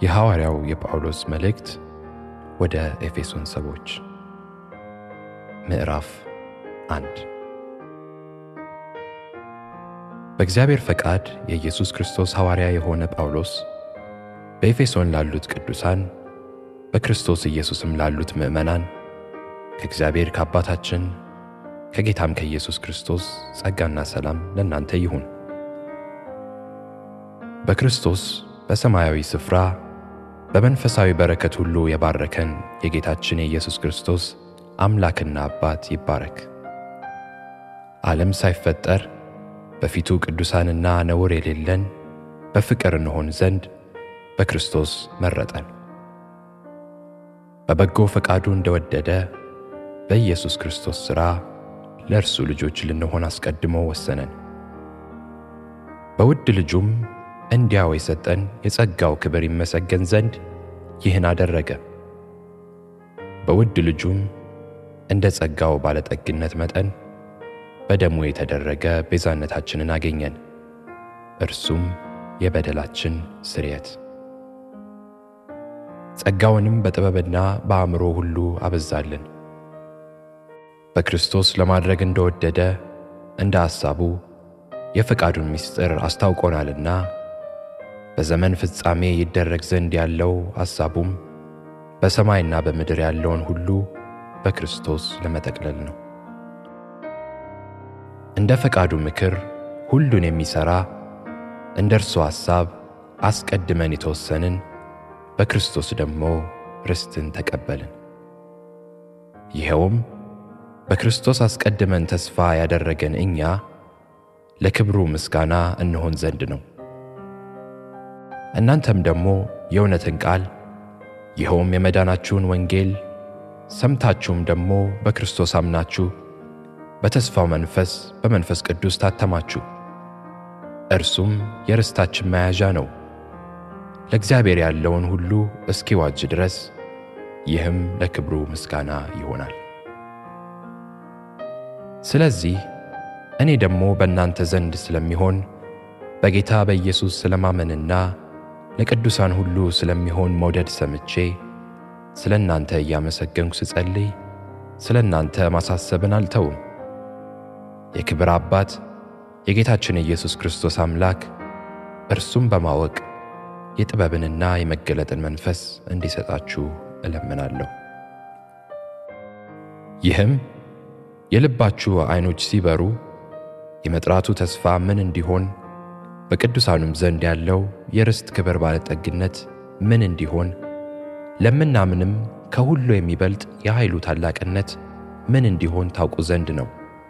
የሐዋርያው የጳውሎስ መልእክት ወደ ኤፌሶን ሰዎች ምዕራፍ አንድ በእግዚአብሔር ፈቃድ የኢየሱስ ክርስቶስ ሐዋርያ የሆነ ጳውሎስ በኤፌሶን ላሉት ቅዱሳን በክርስቶስ ኢየሱስም ላሉት ምዕመናን ከእግዚአብሔር ከአባታችን ከጌታም ከኢየሱስ ክርስቶስ ጸጋና ሰላም ለእናንተ ይሁን። በክርስቶስ በሰማያዊ ስፍራ በመንፈሳዊ በረከት ሁሉ የባረከን የጌታችን የኢየሱስ ክርስቶስ አምላክና አባት ይባረክ። ዓለም ሳይፈጠር በፊቱ ቅዱሳንና ነውር የሌለን በፍቅር እንሆን ዘንድ በክርስቶስ መረጠን። በበጎ ፈቃዱ እንደወደደ በኢየሱስ ክርስቶስ ሥራ ለእርሱ ልጆች ልንሆን አስቀድሞ ወሰነን። በውድ ልጁም እንዲያው የሰጠን የጸጋው ክብር ይመሰገን ዘንድ ይህን አደረገ። በውድ ልጁም እንደ ጸጋው ባለጠግነት መጠን በደሙ የተደረገ ቤዛነታችንን አገኘን፣ እርሱም የበደላችን ስርየት። ጸጋውንም በጥበብና በአእምሮ ሁሉ አበዛልን፣ በክርስቶስ ለማድረግ እንደወደደ እንደ ሐሳቡ የፈቃዱን ምስጢር አስታውቆናልና በዘመን ፍጻሜ ይደረግ ዘንድ ያለው ሐሳቡም በሰማይና በምድር ያለውን ሁሉ በክርስቶስ ለመጠቅለል ነው። እንደ ፈቃዱ ምክር ሁሉን የሚሠራ እንደ እርሱ ሐሳብ አስቀድመን የተወሰንን በክርስቶስ ደግሞ ርስትን ተቀበልን። ይኸውም በክርስቶስ አስቀድመን ተስፋ ያደረገን እኛ ለክብሩ ምስጋና እንሆን ዘንድ ነው። እናንተም ደግሞ የእውነትን ቃል ይኸውም የመዳናችሁን ወንጌል ሰምታችሁም ደግሞ በክርስቶስ አምናችሁ በተስፋው መንፈስ በመንፈስ ቅዱስ ታተማችሁ። እርሱም የርስታችን መያዣ ነው፣ ለእግዚአብሔር ያለውን ሁሉ እስኪዋጅ ድረስ። ይህም ለክብሩ ምስጋና ይሆናል። ስለዚህ እኔ ደግሞ በእናንተ ዘንድ ስለሚሆን በጌታ በኢየሱስ ስለማመንና ለቅዱሳን ሁሉ ስለሚሆን መውደድ ሰምቼ ስለ እናንተ እያመሰገንኩ ስጸልይ ስለ እናንተ ማሳሰብን አልተውም። የክብር አባት የጌታችን ኢየሱስ ክርስቶስ አምላክ እርሱም በማወቅ የጥበብንና የመገለጥን መንፈስ እንዲሰጣችሁ እለምናለሁ። ይህም የልባችሁ ዐይኖች ሲበሩ የመጥራቱ ተስፋ ምን እንዲሆን በቅዱሳኑም ዘንድ ያለው የርስት ክብር ባለጠግነት ምን እንዲሆን ለምናምንም ከሁሉ የሚበልጥ የኃይሉ ታላቅነት ምን እንዲሆን ታውቁ ዘንድ ነው።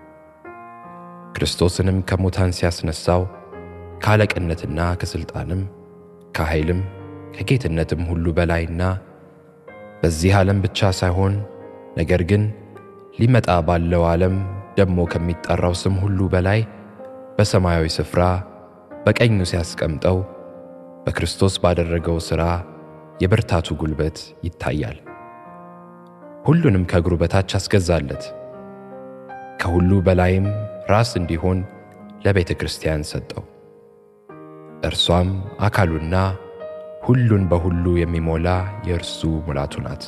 ክርስቶስንም ከሙታን ሲያስነሣው ከአለቅነትና ከሥልጣንም ከኃይልም ከጌትነትም ሁሉ በላይና በዚህ ዓለም ብቻ ሳይሆን ነገር ግን ሊመጣ ባለው ዓለም ደግሞ ከሚጠራው ስም ሁሉ በላይ በሰማያዊ ስፍራ በቀኙ ሲያስቀምጠው በክርስቶስ ባደረገው ሥራ የብርታቱ ጉልበት ይታያል። ሁሉንም ከእግሩ በታች አስገዛለት። ከሁሉ በላይም ራስ እንዲሆን ለቤተ ክርስቲያን ሰጠው። እርሷም አካሉና ሁሉን በሁሉ የሚሞላ የእርሱ ሙላቱ ናት።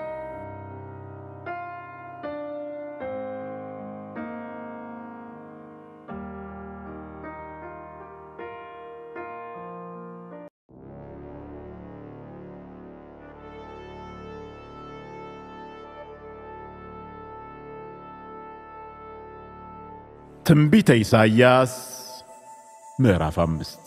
ትንቢተ ኢሳይያስ ምዕራፍ አምስት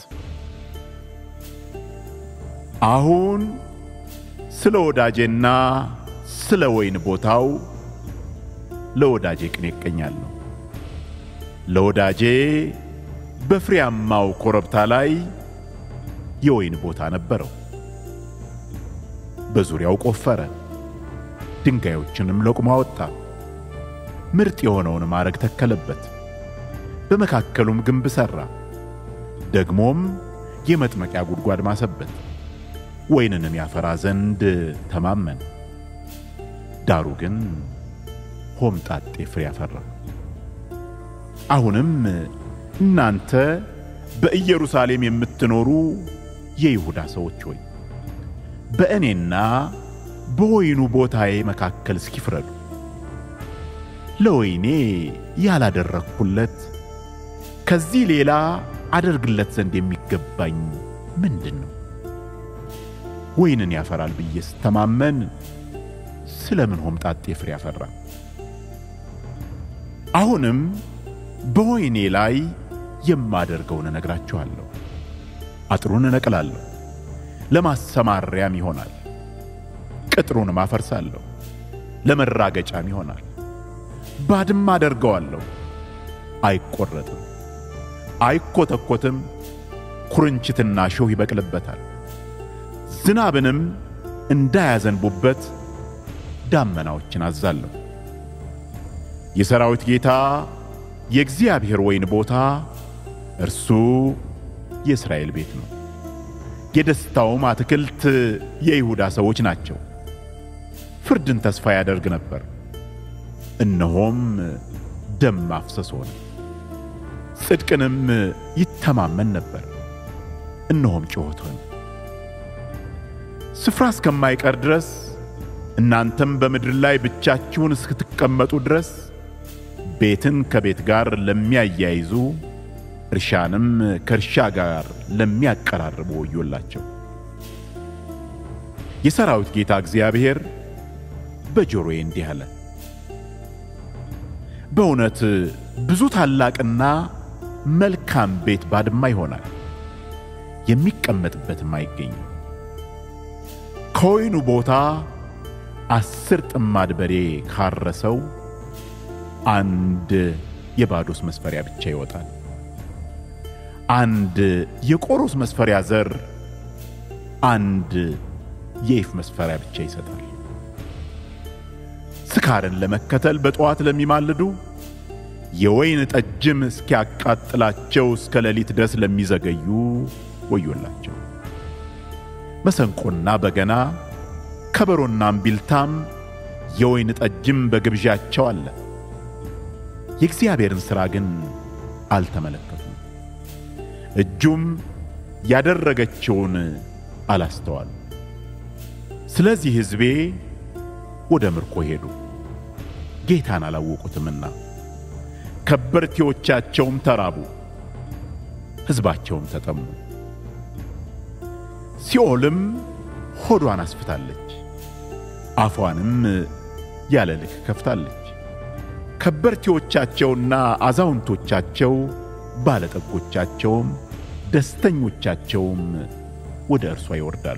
አሁን ስለ ወዳጄና ስለ ወይን ቦታው ለወዳጄ ቅኔ እቀኛለሁ። ለወዳጄ በፍሬያማው ኮረብታ ላይ የወይን ቦታ ነበረው። በዙሪያው ቆፈረ፣ ድንጋዮችንም ለቅሞ አወጣ። ምርጥ የሆነውን ማረግ ተከለበት። በመካከሉም ግንብ ሠራ። ደግሞም የመጥመቂያ ጉድጓድ ማሰበት፣ ወይንንም ያፈራ ዘንድ ተማመን። ዳሩ ግን ሆምጣጤ ፍሬ አፈራ። አሁንም እናንተ በኢየሩሳሌም የምትኖሩ የይሁዳ ሰዎች ሆይ በእኔና በወይኑ ቦታዬ መካከል እስኪፍረዱ። ለወይኔ ያላደረግኩለት ከዚህ ሌላ አደርግለት ዘንድ የሚገባኝ ምንድን ነው? ወይንን ያፈራል ብዬ ስተማመን ስለምን ሆምጣጤ ፍሬ ያፈራ? አሁንም በወይኔ ላይ የማደርገውን እነግራችኋለሁ። አጥሩን እነቅላለሁ፣ ለማሰማሪያም ይሆናል። ቅጥሩንም አፈርሳለሁ፣ ለመራገጫም ይሆናል። ባድማ አደርገዋለሁ፣ አይቆረጥም፣ አይኮተኮትም። ኩርንችትና ሾህ ይበቅልበታል። ዝናብንም እንዳያዘንቡበት ዳመናዎችን አዛለሁ። የሰራዊት ጌታ የእግዚአብሔር ወይን ቦታ እርሱ የእስራኤል ቤት ነው። የደስታውም አትክልት የይሁዳ ሰዎች ናቸው። ፍርድን ተስፋ ያደርግ ነበር፣ እነሆም ደም ማፍሰስ ሆነ። ጽድቅንም ይተማመን ነበር፣ እነሆም ጩኸት ሆነ። ስፍራ እስከማይቀር ድረስ እናንተም በምድር ላይ ብቻችሁን እስክትቀመጡ ድረስ ቤትን ከቤት ጋር ለሚያያይዙ እርሻንም ከእርሻ ጋር ለሚያቀራርቡ ወዮላቸው። የሰራዊት ጌታ እግዚአብሔር በጆሮዬ እንዲህ አለ፣ በእውነት ብዙ ታላቅና መልካም ቤት ባድማ ይሆናል፣ የሚቀመጥበትም አይገኝም። ከወይኑ ቦታ አስር ጥማድ በሬ ካረሰው አንድ የባዶስ መስፈሪያ ብቻ ይወጣል። አንድ የቆሮስ መስፈሪያ ዘር አንድ የኢፍ መስፈሪያ ብቻ ይሰጣል። ስካርን ለመከተል በጠዋት ለሚማልዱ የወይን ጠጅም እስኪያቃጥላቸው እስከ ሌሊት ድረስ ለሚዘገዩ ወዮላቸው። መሰንቆና በገና ከበሮና እምቢልታም የወይን ጠጅም በግብዣቸው አለ። የእግዚአብሔርን ሥራ ግን አልተመለከቱም፣ እጁም ያደረገችውን አላስተዋሉ። ስለዚህ ሕዝቤ ወደ ምርኮ ሄዱ፣ ጌታን አላወቁትምና። ከበርቴዎቻቸውም ተራቡ፣ ሕዝባቸውም ተጠሙ። ሲኦልም ሆዷን አስፍታለች፣ አፏንም ያለ ልክ ከፍታለች። ከበርቴዎቻቸውና አዛውንቶቻቸው ባለጠጎቻቸውም ደስተኞቻቸውም ወደ እርሷ ይወርዳሉ።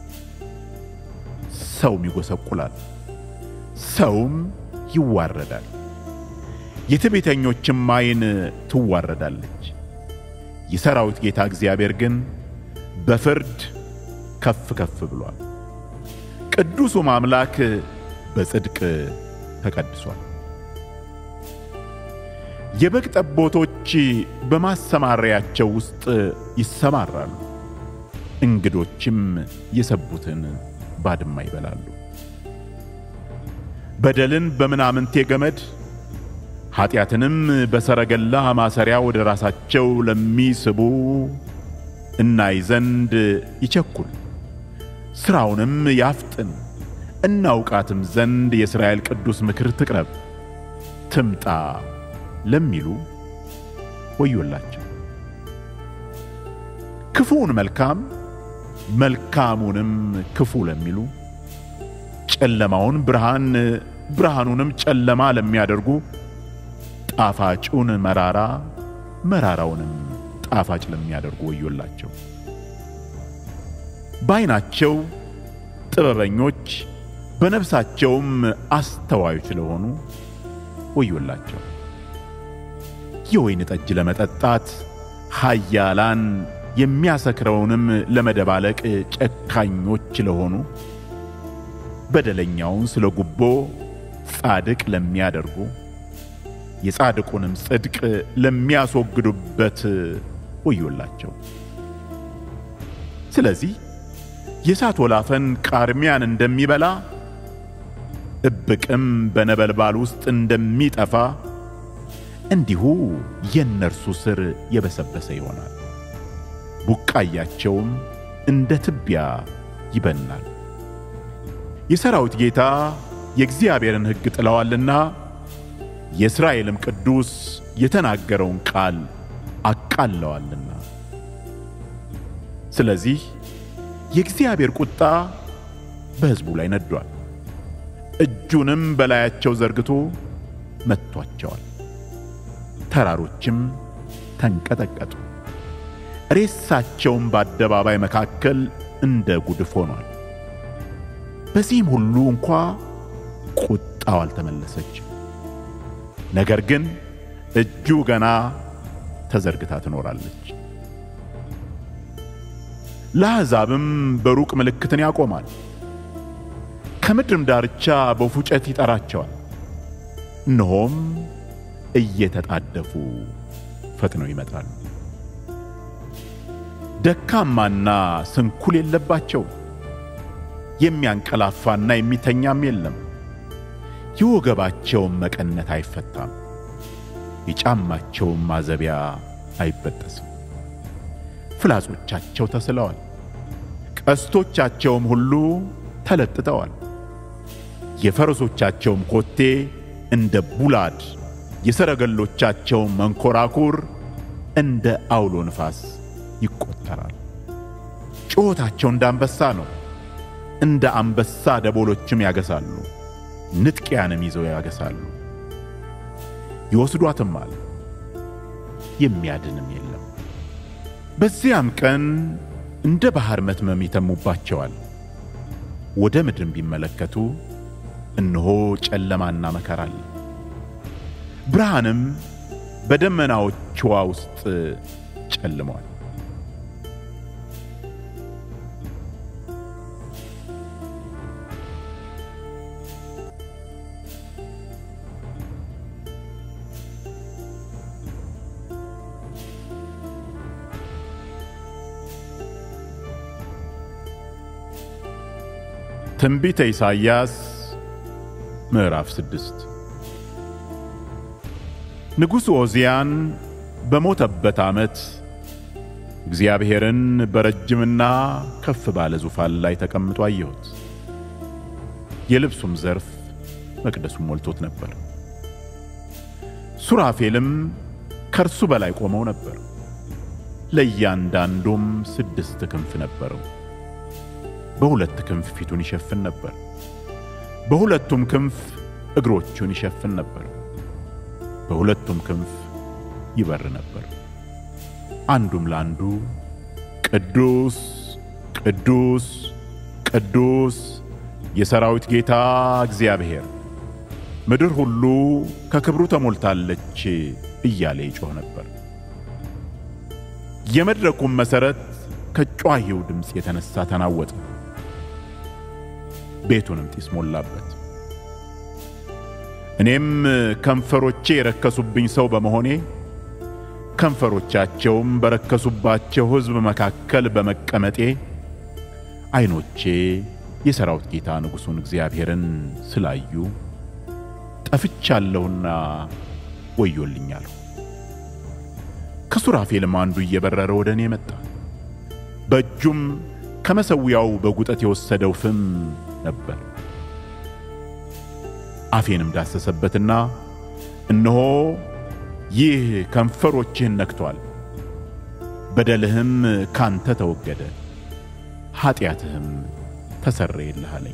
ሰውም ይጎሰቁላል፣ ሰውም ይዋረዳል። የትዕቢተኞችም ዓይን ትዋረዳለች። የሰራዊት ጌታ እግዚአብሔር ግን በፍርድ ከፍ ከፍ ብሏል። ቅዱሱም አምላክ በጽድቅ ተቀድሷል። የበግ ጠቦቶች በማሰማሪያቸው ውስጥ ይሰማራሉ፣ እንግዶችም የሰቡትን ባድማ ይበላሉ። በደልን በምናምንቴ ገመድ ኀጢአትንም በሰረገላ ማሰሪያ ወደ ራሳቸው ለሚስቡ እናይ ዘንድ ይቸኩል፣ ሥራውንም ያፍጥን፣ እናውቃትም ዘንድ የእስራኤል ቅዱስ ምክር ትቅረብ ትምጣ ለሚሉ ወዮላቸው። ክፉውን መልካም መልካሙንም ክፉ ለሚሉ ጨለማውን ብርሃን ብርሃኑንም ጨለማ ለሚያደርጉ ጣፋጩን መራራ መራራውንም ጣፋጭ ለሚያደርጉ ወዮላቸው። በዓይናቸው ጥበበኞች በነፍሳቸውም አስተዋዮች ለሆኑ ወዮላቸው። የወይን ጠጅ ለመጠጣት ኃያላን የሚያሰክረውንም ለመደባለቅ ጨካኞች ለሆኑ በደለኛውን ስለ ጉቦ ጻድቅ ለሚያደርጉ የጻድቁንም ጽድቅ ለሚያስወግዱበት ወዮላቸው። ስለዚህ የእሳት ወላፈን ቃርሚያን እንደሚበላ እብቅም በነበልባል ውስጥ እንደሚጠፋ እንዲሁ የእነርሱ ሥር የበሰበሰ ይሆናል፣ ቡቃያቸውም እንደ ትቢያ ይበናል። የሰራዊት ጌታ የእግዚአብሔርን ሕግ ጥለዋልና የእስራኤልም ቅዱስ የተናገረውን ቃል አቃለዋልና። ስለዚህ የእግዚአብሔር ቁጣ በሕዝቡ ላይ ነዷል፣ እጁንም በላያቸው ዘርግቶ መጥቷቸዋል። ተራሮችም ተንቀጠቀጡ፣ ሬሳቸውም በአደባባይ መካከል እንደ ጉድፍ ሆኗል። በዚህም ሁሉ እንኳ ቁጣው አልተመለሰችም። ነገር ግን እጁ ገና ተዘርግታ ትኖራለች። ለአሕዛብም በሩቅ ምልክትን ያቆማል፣ ከምድርም ዳርቻ በፉጨት ይጠራቸዋል። እነሆም እየተጣደፉ ፈጥነው ይመጣሉ። ደካማና ስንኩል የለባቸው፣ የሚያንቀላፋና የሚተኛም የለም። የወገባቸውም መቀነት አይፈታም፣ የጫማቸውም ማዘቢያ አይበጠስም። ፍላጾቻቸው ተስለዋል፣ ቀስቶቻቸውም ሁሉ ተለጥጠዋል። የፈረሶቻቸውም ኮቴ እንደ ቡላድ፣ የሰረገሎቻቸውም መንኮራኩር እንደ አውሎ ንፋስ ይቆጠራል። ጩኸታቸው እንደ አንበሳ ነው፣ እንደ አንበሳ ደቦሎችም ያገሳሉ፣ ንጥቂያንም ይዘው ያገሳሉ። ይወስዷትማል፣ የሚያድንም የለም። በዚያም ቀን እንደ ባሕር መትመም ይተሙባቸዋል። ወደ ምድርም ቢመለከቱ እነሆ ጨለማና መከራ አለ። ብርሃንም በደመናዎቿ ውስጥ ጨልመዋል። ትንቢተ ኢሳይያስ ምዕራፍ ስድስት ንጉሡ ዖዝያን በሞተበት ዓመት እግዚአብሔርን በረጅምና ከፍ ባለ ዙፋን ላይ ተቀምጦ አየሁት። የልብሱም ዘርፍ መቅደሱን ሞልቶት ነበር። ሱራፌልም ከእርሱ በላይ ቆመው ነበር። ለእያንዳንዱም ስድስት ክንፍ ነበረው። በሁለት ክንፍ ፊቱን ይሸፍን ነበር፣ በሁለቱም ክንፍ እግሮቹን ይሸፍን ነበር፣ በሁለቱም ክንፍ ይበር ነበር። አንዱም ለአንዱ ቅዱስ ቅዱስ ቅዱስ የሰራዊት ጌታ እግዚአብሔር ምድር ሁሉ ከክብሩ ተሞልታለች እያለ ይጮህ ነበር። የመድረኩም መሠረት ከጯሂው ድምፅ የተነሳ ተናወጠ፣ ቤቱንም ጢስ ሞላበት። እኔም ከንፈሮቼ የረከሱብኝ ሰው በመሆኔ ከንፈሮቻቸውም በረከሱባቸው ሕዝብ መካከል በመቀመጤ ዐይኖቼ የሰራዊት ጌታ ንጉሡን እግዚአብሔርን ስላዩ ጠፍቻለሁና ወዮልኛለሁ። ከሱራፌልም አንዱ እየበረረ ወደ እኔ መጣ። በእጁም ከመሠዊያው በጉጠት የወሰደው ፍም ነበር። አፌንም ዳሰሰበትና እነሆ ይህ ከንፈሮችህን ነክቶአል፣ በደልህም ካንተ ተወገደ፣ ኀጢአትህም ተሰረየልህ አለኝ።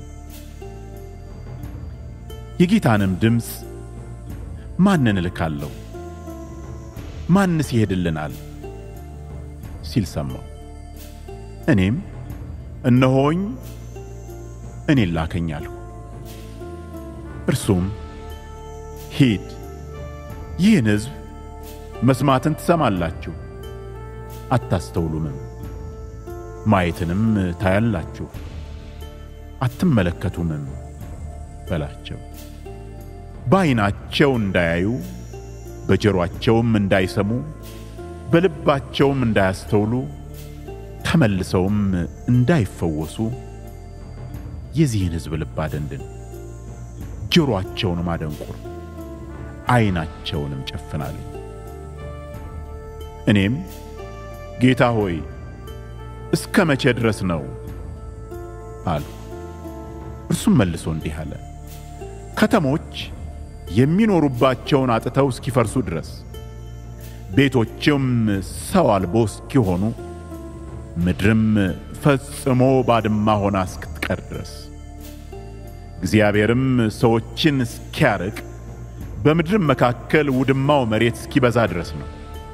የጌታንም ድምፅ ማንን እልካለሁ? ማንስ ይሄድልናል? ሲል ሰማሁ። እኔም እነሆኝ እኔን ላከኝ አልሁ። እርሱም ሂድ፣ ይህን ሕዝብ መስማትን ትሰማላችሁ፣ አታስተውሉምም፣ ማየትንም ታያላችሁ፣ አትመለከቱምም በላቸው። በዐይናቸው እንዳያዩ በጆሮአቸውም እንዳይሰሙ በልባቸውም እንዳያስተውሉ ተመልሰውም እንዳይፈወሱ የዚህን ሕዝብ ልብ አደንድን፣ ጆሮአቸውንም አደንቁር፣ ዐይናቸውንም ጨፍናለኝ። እኔም ጌታ ሆይ እስከ መቼ ድረስ ነው አልሁ። እርሱም መልሶ እንዲህ አለ፣ ከተሞች የሚኖሩባቸውን አጥተው እስኪፈርሱ ድረስ ቤቶችም ሰው አልቦ እስኪሆኑ ምድርም ፈጽሞ ባድማ ሆና እስክትቀር ድረስ እግዚአብሔርም ሰዎችን እስኪያርቅ በምድርም መካከል ውድማው መሬት እስኪበዛ ድረስ ነው።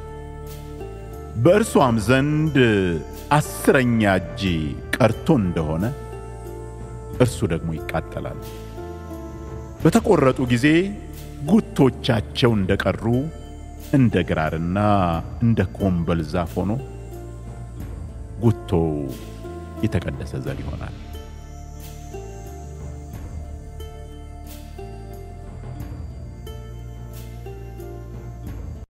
በእርሷም ዘንድ አስረኛ እጅ ቀርቶ እንደሆነ እርሱ ደግሞ ይቃጠላል። በተቆረጡ ጊዜ ጉቶቻቸው እንደቀሩ እንደ ግራርና እንደ ኮምበል ዛፍ ሆኖ ጉቶው የተቀደሰ ዘር ይሆናል።